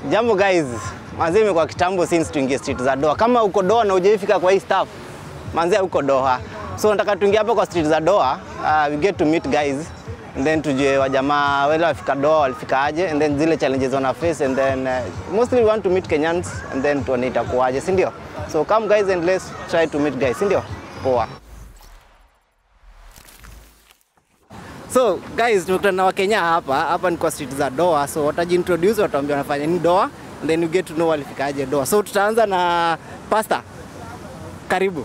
Jambo guys, manzi imekuwa kitambo since tuingie street za Doha. Kama uko Doha na hujaifika kwa hii staff, manzi uko Doha. So nataka tuingie hapa kwa street za Doha, uh, we get to meet guys and then tujue wajamaa wale wafika Doha walifika aje and then zile challenges wana face and then uh, mostly we want to meet Kenyans and then tuone itakuwaje, si ndio? So come guys and let's try to meet guys, si ndio? Poa. So guys, tumekutana na Wakenya hapa. Hapa ni kwa street za Doha. So watajiintroduce, wataambia wanafanya nini Doha and then you get to know walifikaje Doha. So tutaanza na Pastor. Karibu.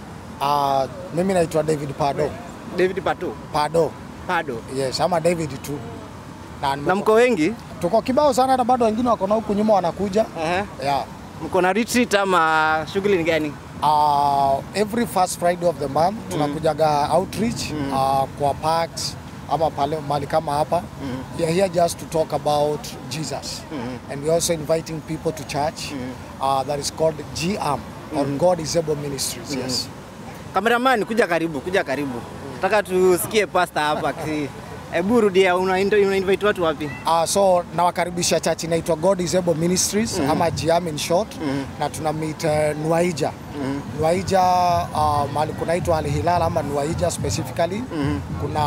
Uh, mimi naitwa David Pado. David Patu. Pado. Pado. Yes, ama David tu. Na, Na mko wengi? tuko kibao sana hata bado wengine wako na huku nyuma wanakuja. Ehe. Yeah. Mko na retreat ama shughuli ni gani? Uh, every first Friday of the month tunakujaga outreach uh, kwa parks ama pale mahali kama hapa. We are here just to talk about Jesus. And we are also inviting people to church uh, that is called GAM or God is Able Ministries. Yes. Cameraman, kuja karibu, kuja karibu. Nataka tusikie Pastor hapa. ki- Hebu rudia, una, una invite watu wapi? Uh, so nawakaribisha church inaitwa God is Able Ministries ama GAM in short na tuna meet uh, Nuaija Nuaija uh, mahali kunaitwa Al Hilal ama Nuaija specifically kuna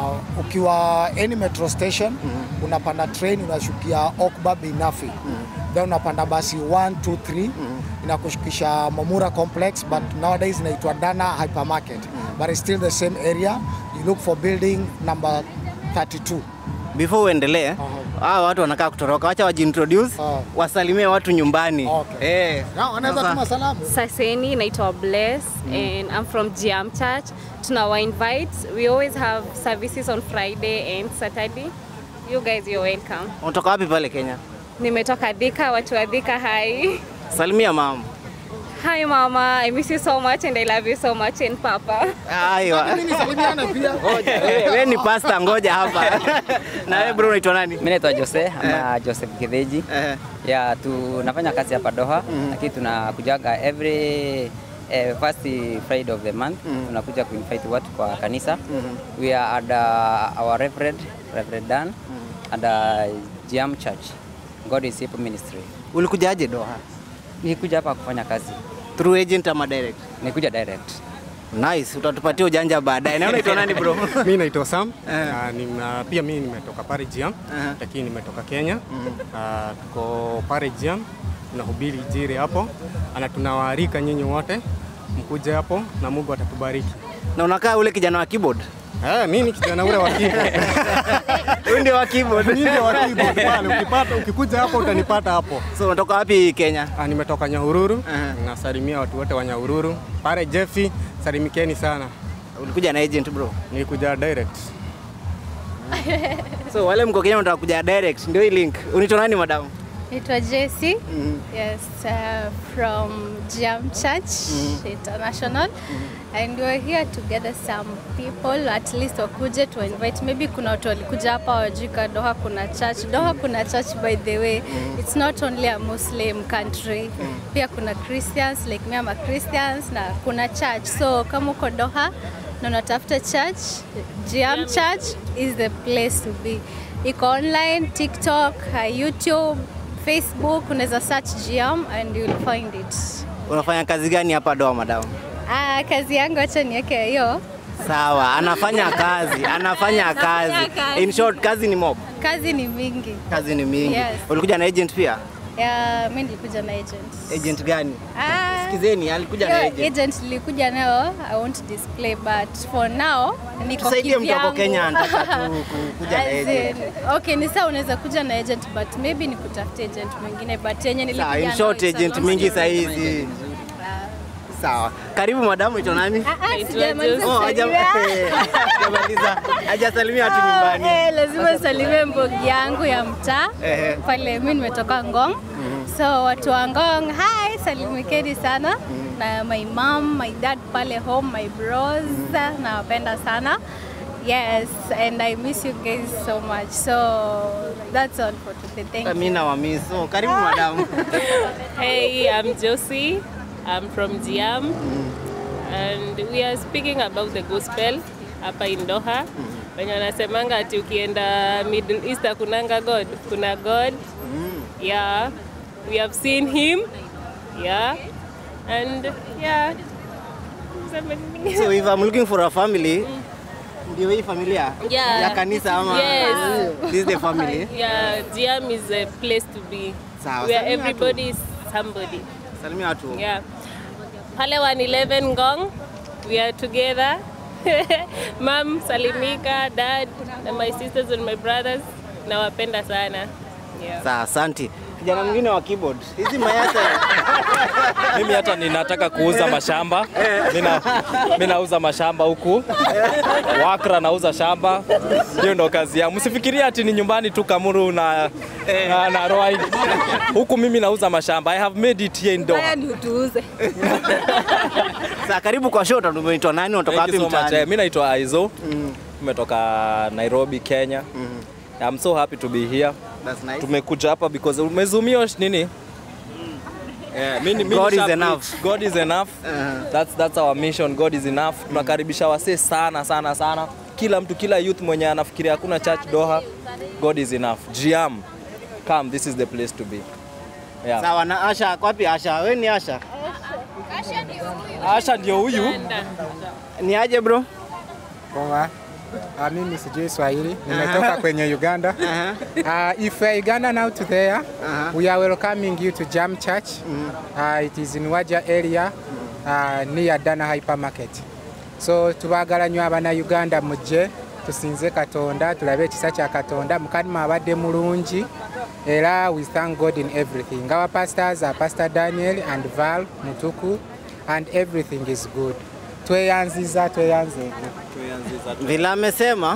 ukiwa any metro station unapanda train unashukia Okba Binafi then unapanda basi 1 2 3 inakushukisha Mamura complex but nowadays inaitwa Dana hypermarket but it's still the same area you look for building number 32 Before uendelee, hawa watu wanakaa kutoroka, wacha wajiintroduce, Ah. wasalimie watu nyumbani. Okay. Eh. Na wanaweza Sasa- tuma salamu. Saseni, naitwa Bless and I'm from Giam Church. Tunawa invite. We always have services on Friday and Saturday. You guys, you're welcome. Unatoka wapi pale Kenya? Nimetoka Thika, watu wa Thika, hi. Salimia mama. Hi mama, I miss you so much and I love you so much and papa. Aiwa. Nisalimiane pia. Ngoja, wewe wewe ni pastor, ngoja hapa. Na wewe bro unaitwa nani? Mimi naitwa Jose ama Joseph Kitheji. Eh. Ya tunafanya kazi hapa Doha lakini tunakujaga every eh, first Friday of the month tunakuja kuinvite watu kwa kanisa. We are at uh, our Reverend Reverend Dan at uh, Giam Church. God is Able Ministry. Ulikujaje Doha? Nikuja hapa kufanya kazi. Through agent ama direct? Nikuja direct. Nice, utatupatia ujanja baadaye. Na wewe unaitwa nani bro? Mi naitwa Sam Eh. na nina, pia mi nimetoka pale Jiam Eh. lakini nimetoka Kenya. Ah, tuko pale Jiam tunahubiri injili hapo, na tunawaalika nyinyi wote mkuje hapo na Mungu atatubariki. Na unakaa ule kijana wa keyboard? Eh, mi ni kijana ule wa keyboard. Wewe ndio wa keyboard. Mimi ndio wa keyboard pale, ukipata ukikuja hapo utanipata hapo. So unatoka wapi Kenya? Ah, nimetoka Nyahururu. Eh. Nasalimia watu wote wa Nyahururu. Pale Jeffi, salimikeni sana. Ulikuja na agent bro. Nilikuja direct. So wale mko Kenya mnataka kuja direct, ndio hii link. Unaitwa nani madam? Naitwa Jessie. Yes, uh, from Jam Church International. And we're here to gather some people, at least wakuje to invite. Maybe kuna watu walikuja hapa wajika Doha kuna church. Doha kuna church by the way. It's not only a Muslim country. Pia kuna Christians, like me I'm a Christians na kuna church. So kama uko Doha na unatafuta church, Jam Church is the place to be. Iko online, TikTok, uh, YouTube, Facebook, unaweza search Giam and you'll find it. Unafanya kazi gani hapa Doha madam? Ah, kazi yangu acha niweke hiyo. Sawa, anafanya kazi, anafanya kazi. kazi. In short, kazi ni mob. Kazi ni mingi. Kazi ni mingi. Yes. Ulikuja na agent pia? Ya, mimi nilikuja na agent. Agent gani? Ah, Sikizeni, alikuja na hiyo agent. agent nilikuja nayo, I won't display but for now niko Tusaidie mtu hapo kivyangu. Kenya anataka tu ku- kuja na As agent. in, Okay, ni sawa unaweza kuja na agent but maybe nikutafutie agent mwingine but yenye nilikuja Sawa, in nayo, short it's a agent long mingi story. saa hizi. Sawa. Karibu madamu, ito nani? Ah, ah, sijamaliza Oh, haja- kusalimia. hajamaliza. Hajasalimia watu nyumbani. Eh, lazima nisalimie mbogi yangu ya mtaa Ehe. pale. Mimi nimetoka Ngong, so watu wa Ngong, hi, salimikeni sana na my mom, my dad pale home, my bros, nawapenda sana. Yes, and I miss you guys so much. So that's all for today. Thank you. Mimi na wamiss. So, karibu madamu. Hey, I'm Josie. I'm from Giam. And we are speaking about the gospel hapa in Doha. Wenye wanasemanga ati ukienda Middle East kunanga God, kuna God. Yeah, we have seen him. Yeah, and yeah. Somebody- So if I'm looking for a family, ndio hii familia Yeah. ya kanisa ama Yes. this is the family. Yeah, GM is a place to be Sawa, where salimia everybody is somebody. Salimia watu. Yeah. Pale 111 Ngong, we are together. Mom, Salimika, dad, and my sisters and my brothers. Nawapenda sana. Yeah. Sawa, asante. Kijana mwingine wa keyboard. Hizi mayasa. Mimi hata ninataka kuuza mashamba. Mina, mi nauza mashamba huku Wakra, nauza shamba. Hiyo ndo kazi yangu. Msifikirie ati ni nyumbani tu Kamuru na, na, na Ruai. Huku mimi nauza mashamba. I have made it here in Doha. ni utuuze. Sasa karibu kwa show, tumeitwa nani? Unatoka Thank wapi you so much. Eh, mtaani? Mi naitwa Aizo. Tumetoka Nairobi, Kenya. I'm so happy to be here. That's nice. Tumekuja hapa because umezumio nini? Yeah, mimi, mimi God is nisha enough. preach. God is enough. That's, that's our mission. God is enough. Tunakaribisha wasee sana sana sana. Kila mtu, kila youth mwenye anafikiria hakuna church Doha, God is enough. Jiam, come, this is the place to be. Yeah. Sawa na Asha, kwa wapi Asha? Wewe ni Asha? Asha ndio huyu. Ni aje bro? Poa. Uh, mimi sijui Swahili, nimetoka kwenye Uganda. Uh, if you are Uganda now to there, we are welcoming you to Jam Church. Uh, it is in Waja area uh, near Dana Hypermarket. So tubagala nnyo abana Uganda mujje tusinze Katonda tulabe ekisa kya Katonda mukadima abadde mulungi era we thank God in everything. Our pastors are Pastor Daniel and Val Mutuku and everything is good. Tweyanziza tweyanze. Vile amesema.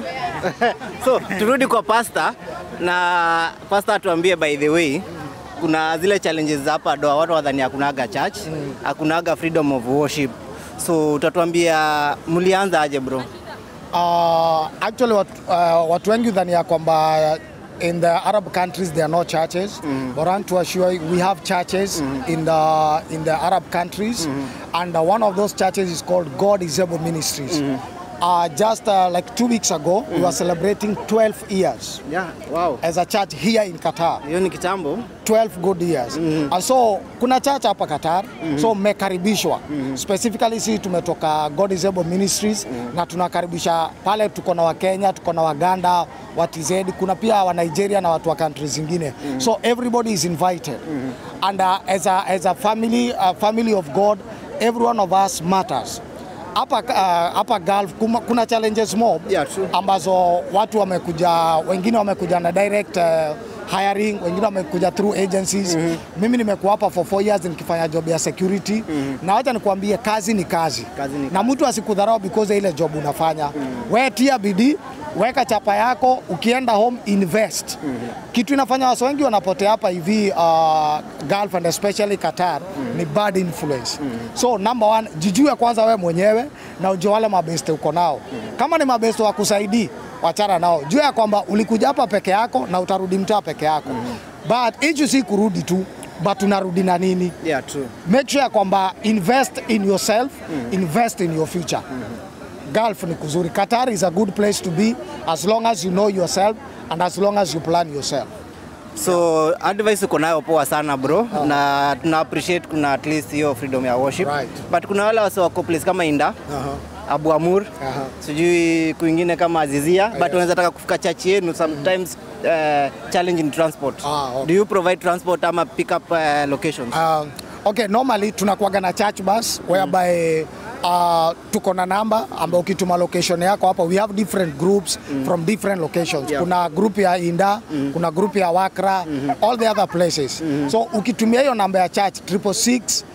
so turudi kwa pasta na pasta atuambie by the way kuna zile challenges za hapa Doha, watu wadhani hakunaga church, hakunaga freedom of worship. So utatuambia mlianza aje bro? Uh, actually watu, uh, watu wengi dhania kwamba in the Arab countries there are no churches but I want to assure you we have churches in the in the Arab countries and uh, one of those churches is called God is Able Ministries. Uh, just uh, like two weeks ago we were celebrating 12 years Yeah, wow. as a church here in Qatar. Hiyo ni kitambo. 12 good years. And so kuna church hapa Qatar so mmekaribishwa specifically sisi tumetoka God is Able Ministries na tunakaribisha pale, tuko na Wakenya, tuko na Waganda, wa TZ, kuna pia wa Nigeria na watu wa countries zingine so everybody is invited and uh, as a, as a family, a family of God every one of us matters hapa uh, hapa Gulf kuma, kuna challenges mob Yeah, true. ambazo watu wamekuja, wengine wamekuja na direct uh, hiring, wengine wamekuja through agencies. Mimi nimekuwa hapa for four years nikifanya job ya security na wacha nikwambie, kazi ni kazi, Kazi ni na mtu asikudharau because ya ile job unafanya. Wewe tia bidii, weka chapa yako, ukienda home invest. Kitu inafanya watu wengi wanapotea hapa hivi uh, Gulf and especially Qatar ni bad influence. So number one, jijue kwanza wewe mwenyewe na ujue wale mabeste uko nao. Kama ni mabeste wa kusaidii, wachana nao. Jua ya kwamba ulikuja hapa peke yako na utarudi mtaa peke yako. But issue si kurudi tu, but unarudi na nini? Yeah, true. make sure kwamba invest in yourself invest in your future Gulf ni kuzuri Qatar is a good place to be as long as you know yourself and as long as you plan yourself So advice uko nayo poa sana bro, na tuna appreciate kuna at least hiyo freedom ya worship Right. but kuna wale wase wako place kama Inda Abu Amur Aha. sijui kwingine kama Azizia but wanaweza taka kufika church yenu sometimes uh, challenge in transport Ah, okay. do you provide transport ama pick up uh, locations uh, okay normally tunakuaga na church bus whereby uh, tuko na namba ambayo ukituma location yako hapa we have different groups from different locations Yeah. kuna group ya Inda kuna group ya Wakra all the other places so ukitumia hiyo namba ya church 666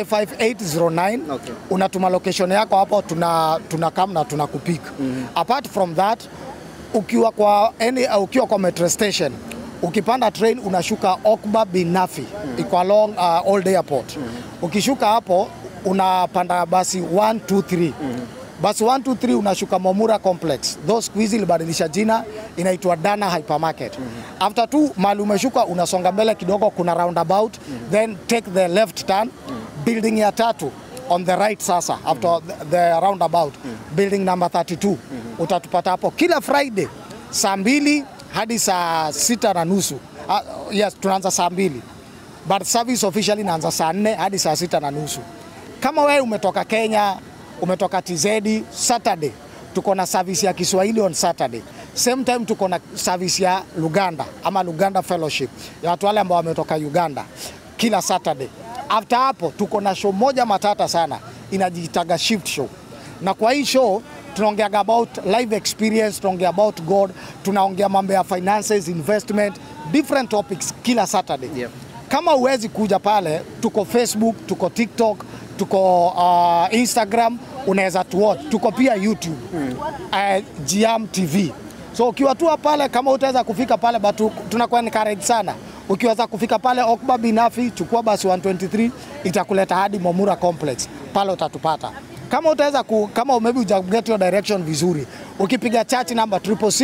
55809 Okay. unatuma location yako hapo tuna tuna come na tunakupik apart from that ukiwa kwa any, uh, ukiwa kwa metro station ukipanda train unashuka Okba Binafi iko along uh, Old Airport ukishuka hapo unapanda basi 123 basi 123 unashuka Momura Complex though siku hizi ilibadilisha jina inaitwa Dana Hypermarket after tu mali umeshuka unasonga mbele kidogo kuna roundabout then take the left turn building ya tatu on the right sasa after the, the roundabout building number 32 utatupata hapo kila Friday saa mbili hadi saa sita na nusu Uh, yes, tunaanza saa mbili but service officially inaanza saa nne hadi saa sita na nusu. Kama wewe umetoka Kenya, umetoka TZ, Saturday tuko na service ya Kiswahili on Saturday. Same time tuko na service ya Luganda ama Luganda Fellowship ya watu wale ambao wametoka Uganda kila Saturday. After hapo tuko na show moja matata sana inajiitaga shift show, na kwa hii show tunaongea about life experience, tunaongea about God, tunaongea mambo ya finances, investment, different topics kila Saturday. Yep. Kama huwezi kuja pale, tuko Facebook, tuko TikTok, tuko uh, Instagram, unaweza tuwatch. Tuko pia YouTube mm. uh, GM TV. So ukiwa tu pale, kama utaweza kufika pale, but tunakuwa encourage sana ukiweza kufika pale Okba Binafi, chukua basi 123 itakuleta hadi Momura Complex, pale utatupata. Kama utaweza ku, kama maybe uja get your direction vizuri, ukipiga church number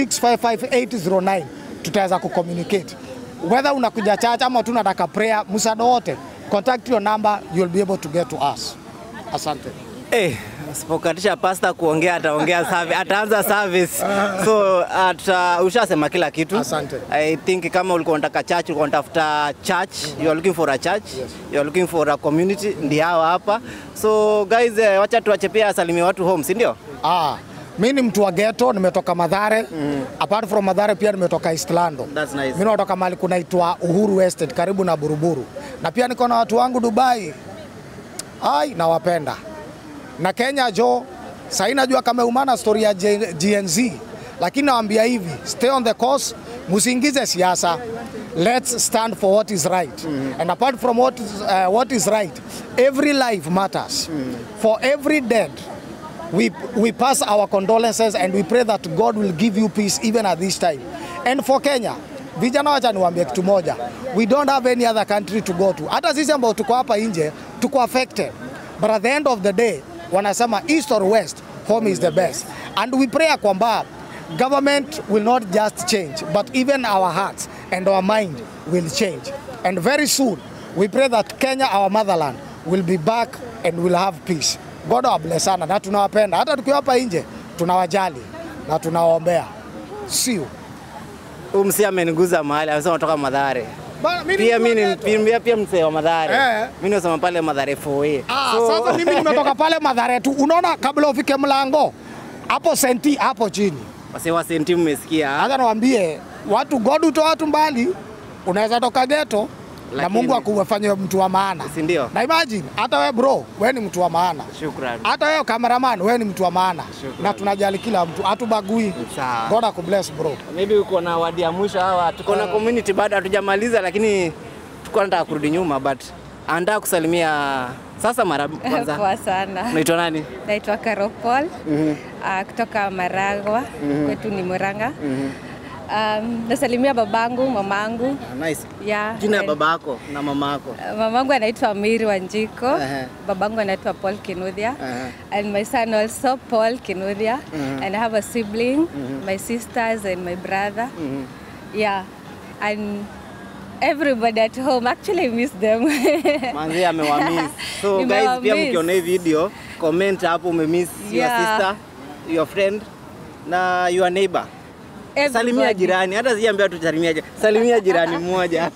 666555809 tutaweza kucommunicate whether unakuja church ama tu unataka prayer, msaada wote, contact your number, you'll be able to get to us. Asante. Eh, usipokatisha pasta kuongea ataongea service, ataanza service. So ata, ushasema kila kitu. Asante. I think kama ulikuwa unataka church, ulikuwa unatafuta church, you are looking for a church, you are looking for a community, ndio hawa hapa. So guys, eh, wacha tuache pia asalimie watu home, si ndio? Ah, mi ni mtu wa ghetto, nimetoka Madhare. Mm. Apart from Madhare pia nimetoka Eastlando. That's nice. Mimi natoka mahali kunaitwa Uhuru Estate karibu na Buruburu. Na pia niko na watu wangu Dubai. Ai, nawapenda. Na Kenya jo, sasa najua kama umana story ya J- GNZ. Lakini nawaambia hivi, stay on the course, musiingize siasa. Let's stand for what is right. And apart from what is, uh, what is right, every life matters. For every dead, we, we pass our condolences and we pray that God will give you peace even at this time. And for Kenya, vijana wacha niwaambie kitu moja, we don't have any other country to go to. Hata sisi ambao tuko hapa nje tuko affected, but at the end of the day wanasema east or west, home is the best. And we pray ya kwamba government will not just change, but even our hearts and our mind will change. And very soon, we pray that Kenya, our motherland, will be back and will have peace. God bless sana na tunawapenda, hata tukiwa hapa nje tunawajali na tunawaombea. See you. Huyu msee ameniguza mahali, amesema kutoka Madhare. Bana, mimi Pia ni mimi mtu wa ni pia, pia msee wa Madhare. Eh. Mimi nasema pale Madhare 4A. Ah, sasa mimi nimetoka pale Madhare tu. Unaona kabla ufike mlango hapo senti hapo chini. Wasee wa senti mmesikia. Hata niwaambie watu God utoa watu mbali. Unaweza toka ghetto na Lakini- Mungu akufanye mtu wa maana. Si ndio? Na imagine hata we bro, we ni mtu wa maana. Shukrani. Hata wewe cameraman, we ni mtu wa maana. Shukrani. Na tunajali kila mtu, hatubagui. Sawa. God akubless bro. Maybe uko na wadi ya mwisho hawa. Tuko na community bado hatujamaliza, lakini tuko nataka kurudi nyuma but andaa kusalimia sasa mara kwanza. Poa sana. Unaitwa nani? Naitwa Carol Paul uh, kutoka Maragwa kwetu ni Murang'a. Um, nasalimia babangu, mamangu. Ah, Nice. Yeah, Jina ya and- babako na mamako. Uh, mamangu anaitwa Miri Wanjiko. Ehe. Babangu anaitwa Paul Kinuthia. Ehe. And my son also Paul Kinuthia. And I have a sibling, my sisters and my brother. Yeah. And everybody at home actually I miss them. Manzi amewamiss. So guys, pia Nimewamiss. mkiona hii video, comment hapo umemiss your Yeah. sister, your friend na your neighbor. Salimia Everybody. jirani, hata siambia tu salimia jirani. Salimia jirani mmoja.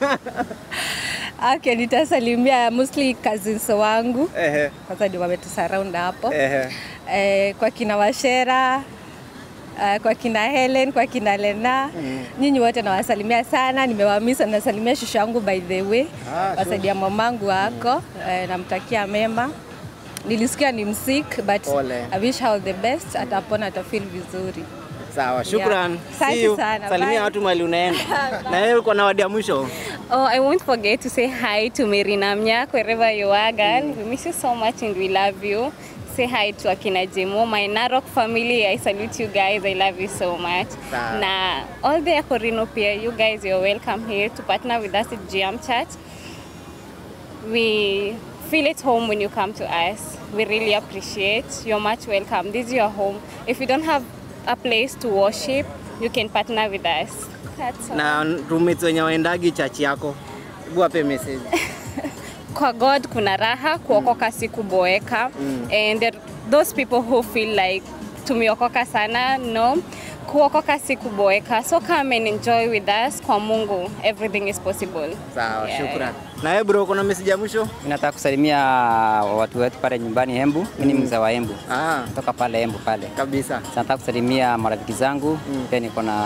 Okay, nitasalimia mostly cousins wangu. Ehe. Kwanza ndio wametusurround hapo. Ehe. Eh, kwa kina Washera Uh, kwa kina Helen, kwa kina Lena mm. Nyinyi wote nawasalimia sana, nimewamisa. Nasalimia shusha yangu by the way, Ah, wasaidia mamangu wako mm. eh, namtakia mema. Nilisikia ni msick but Pole. I wish her all the best, atapona atafeel vizuri. Sawa, shukran. Yeah. See Asante you. sana, Salimia bye. watu mahali unaenda. Na wewe uko na wadi ya mwisho? Oh, I won't forget to say hi to Mary Namnyak wherever you are, girl. We miss you so much and we love you. Say hi to Akina Jemo, my Narok family. I salute you guys. I love you so much. Sawa. Na all the Akorino peer, you guys, you're welcome here to partner with us at GM Church. We feel at home when you come to us. We really appreciate. You're much welcome. This is your home. If you don't have a place to worship, you can partner with us. That's all. Na roommates wenye waendagi chachi yako. Hebu wape message. kwa God kuna raha, kuokoka si kuboeka. And there, those people who feel like tumeokoka sana, no. kuokoka si kuboeka. So come and enjoy with us. Kwa Mungu, everything is possible. Sawa, Yeah. shukran. Na wewe bro, kuna message ya mwisho? Mimi nataka kusalimia watu wetu pale nyumbani Embu. Mimi ni mzee wa Embu. Ah, Kutoka pale Embu pale. kabisa. Sasa nataka kusalimia marafiki zangu, pia niko na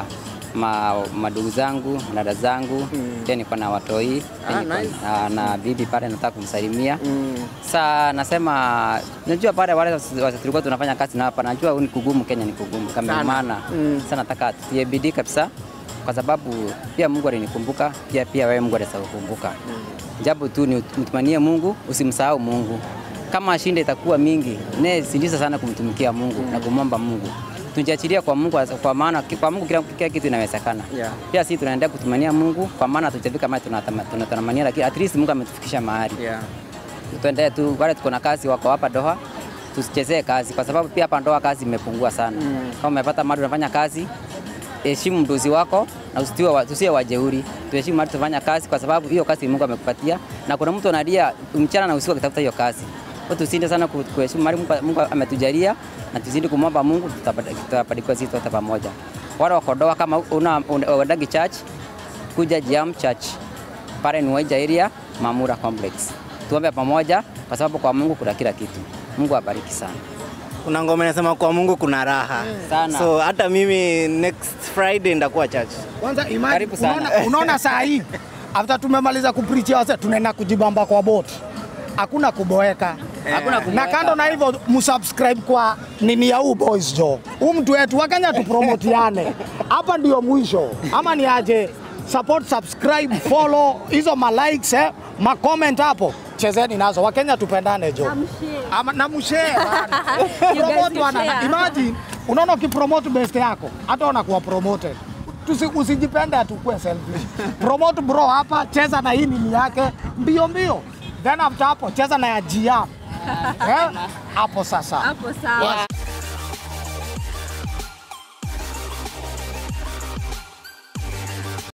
ma, madugu zangu, dada zangu, pia niko na watoi, pia Ah, niko nice. na, na bibi pale nataka kumsalimia. Mm. Sa nasema najua pale wale wasi- wasi- tulikuwa tunafanya kazi na hapa, najua ni kugumu, Kenya ni kugumu kama Sana. maana Mm. sasa nataka tutie bidii kabisa, kwa sababu pia Mungu alinikumbuka, pia pia wewe Mungu atakukumbuka. Japo tu ni mtumanie Mungu, usimsahau Mungu. Kama shinda itakuwa mingi, ne sindisa sana kumtumikia Mungu na kumwomba Mungu. Tujiachilia kwa Mungu kwa maana kwa Mungu kila, kila kitu inawezekana. Yeah. Pia sisi tunaendelea kutumania Mungu kwa maana tutafika mahali tunatama- tunatamania, lakini at least Mungu ametufikisha mahali Yeah. tuendelee tu, wale tuko na kazi wako hapa Doha, tusichezee kazi, kwa sababu pia hapa Doha kazi imepungua sana. Mm. Kama umepata mahali unafanya kazi, heshimu mdozi wako na usiwe wa, tusiwe wajeuri, tuheshimu mahali tunafanya kazi, kwa sababu hiyo kazi Mungu amekupatia, na kuna mtu analia mchana na usiku akitafuta hiyo kazi. Kwa hiyo tusinde sana ku- kuheshimu mahali Mungu, Mungu ametujalia, na tuzidi kumwomba Mungu, tutapata- tutafanikiwa sisi wote pamoja. Wale wako Doha, kama una, una, uendagi church, kuja Jam Church pale ni Waija area Mamura Complex. Tuombe pamoja kwa sababu kwa Mungu kuna kila kitu. Mungu abariki sana. Kuna ngoma inasema kwa Mungu kuna raha. Sana. So hata mimi next Friday ndakuwa church. Kwanza imagine, Karibu sana. unaona, unaona saa hii after tumemaliza kupreach wase tunaenda kujibamba kwa bot, hakuna kuboeka Hakuna na kuboeka. kando na hivyo msubscribe kwa nini ya huu boys jo, huu mtu wetu Wakenya tupromotiane hapa, ndio mwisho ama ni aje? Support, subscribe, follow hizo ma likes eh, ma comment hapo, chezeni nazo. Wakenya tupendane jo, ama na mshare bana. promote wana share. imagine, unaona ukipromote best yako hata unakuwa promoted. Tusi, usijipende atukue selfish. Promote bro hapa, cheza na hii nini yake mbio mbio, then after hapo cheza na ya Gia eh, hapo sasa Hapo sawa.